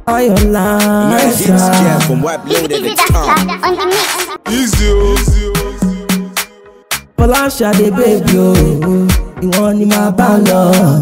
Ayọ̀lá Magic ẹ̀ṣá. Square from White Loaded Easy at that the top. star on the mix. Easy, easy. Fọláṣadé bèbí o, ìwọ̀n ni màá bá lọ.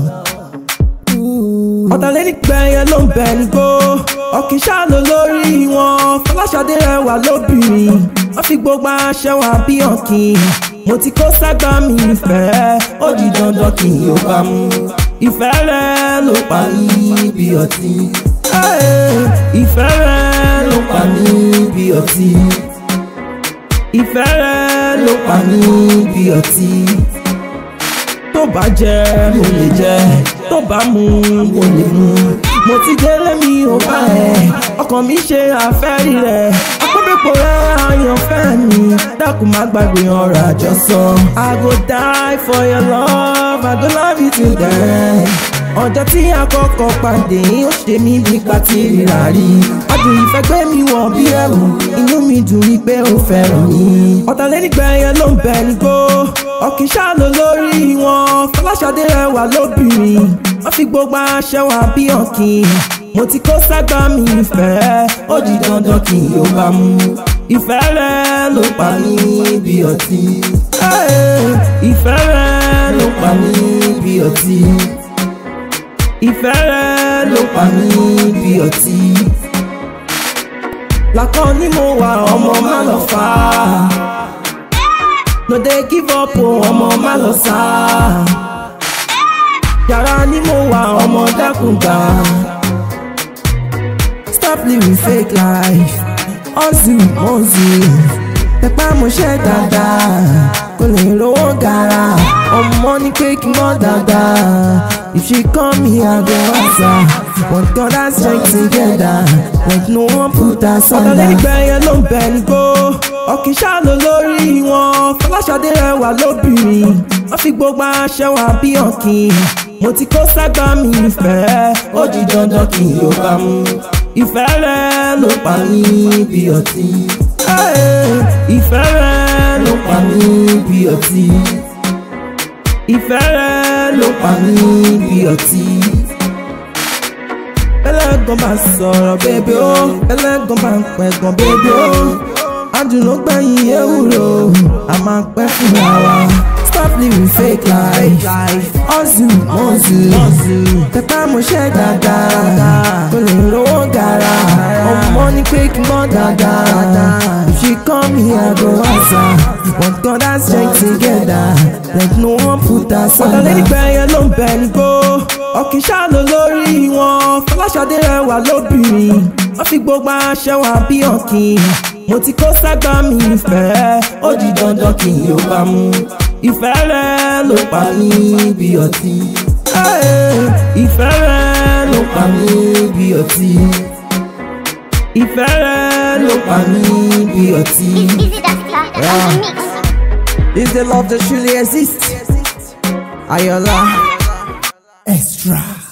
Ọ̀tàlẹ́nìgbẹ̀yẹ ló ń bẹ̀ ní kó, ọ̀kìn ṣáàlò lórí wọn. Fọláṣadé rẹwà lóbìnrin, wọ́n fi gbogbo aṣẹ wọn bí ọ̀kìn. Mo ti kó ságbá mi ìfẹ́, ó di dandan kí n yóò bá mú. Ìfẹ́ rẹ ló pa mí bí ọtí. Ẹ́ẹ̀, Ìfẹ́ rẹ ló pa mí bí ọtí ìfẹ́ rẹ ló pa mí bí ọtí tó bá jẹ mo lè jẹ tó bá mu mo lè mu mo ti délé mi ò bá ẹ ọkàn mi ṣe àfẹ́rí rẹ akọ́bẹ̀pọ̀ rẹ àyànfẹ́ mi dákun má gbàgbé ọ̀rọ̀ àjọsọ. I go die for your love I go love you till the end ọjọ́ tí a kọ́kọ́ pàdé ó ṣe mí bí pàtí rírà rí adùn ìfẹ́ gbé mi wọ̀ bí ẹ̀rù inú mi dùn rí pé ó fẹ́ràn mi. ọ̀tàlẹ́nìgbẹ̀yẹ ló ń bẹ̀ ní kó ọ̀kìn ṣáàlò lórí wọn Fọláṣadé rẹwà lóbìnrin wọ́n fi gbogbo aṣẹ wọn bí ọ̀kìn mo ti kó ságbá mi ìfẹ́ ó di dandan kí n yóò bá mú ìfẹ́ rẹ ló pa mí bí ọtí Ẹ́ẹ̀, ìfẹ́ rẹ ló pa mí bí ọtí ìfẹ́ rẹ ló pa mí bí ọtí. Lákàn ni mo wà ọmọ má lọ fà á. No dey give up o ọmọ má lọ sá. Yàrá ni mo wà ọmọ dákun gbà. Stop living fake life. Hustle hustle. Tẹpá mo ṣe dáadáa. Kò lè rówó gara. Ọmọ ní pé kí n mọ́ dáadáa. If she call me, I go answer. But God has strength together. Like no one put us under. Ọ̀tàlẹ́nìgbẹ̀yẹ ló ń bẹ̀ ní kó. Ọ̀kìn ṣáàlò lórí wọn. Fọláṣadé rẹwà lóbìnrin. Wọ́n fi gbogbo aṣẹ wọn bí ọ̀kìn. Mo ti kó ságbá mi ìfẹ́. Ó di dandan kí n yóò bá mú. Ìfẹ́ rẹ ló pa mí bí ọtí. Ẹ́ẹ̀, Ìfẹ́ rẹ ló pa mí bí ọtí ìfẹ́ rẹ ló pa mí bí ọtí. ẹlẹ́gàn bá sọ̀rọ̀ bébí ó ẹlẹ́gàn bá ń pẹ̀gàn bébí ó adùnú gbẹ̀yìn ewúro a máa pẹ́ fúnra wa. stop living fake life hustle hustle tẹpá mo ṣe dáadáa kò lè rówó gara ọmọ ní pé kí n mọ́ dáadáa if she call me I go answer but God has strength together like no one put us under. ọ̀tàlẹ́nìgbẹ̀yẹ ló ń bẹ̀ ní kó ọ̀kìn ṣáàlò lórí wọn Fọláṣadé rẹwà lóbìnrin wọ́n fi gbogbo aṣẹ wọn bí ọ̀kìn mo ti kó ságbá mi ìfẹ́ ó di dandan kí n yóò bá mú ìfẹ́ rẹ ló pa mí bí ọtí Ẹ́ẹ̀, ìfẹ́ rẹ ló pa mí bí ọtí ìfẹ́ rẹ ló pa mí bí ọtí. Easy that star on the mix. Is the love that truly exists? Ayọ̀lá extra.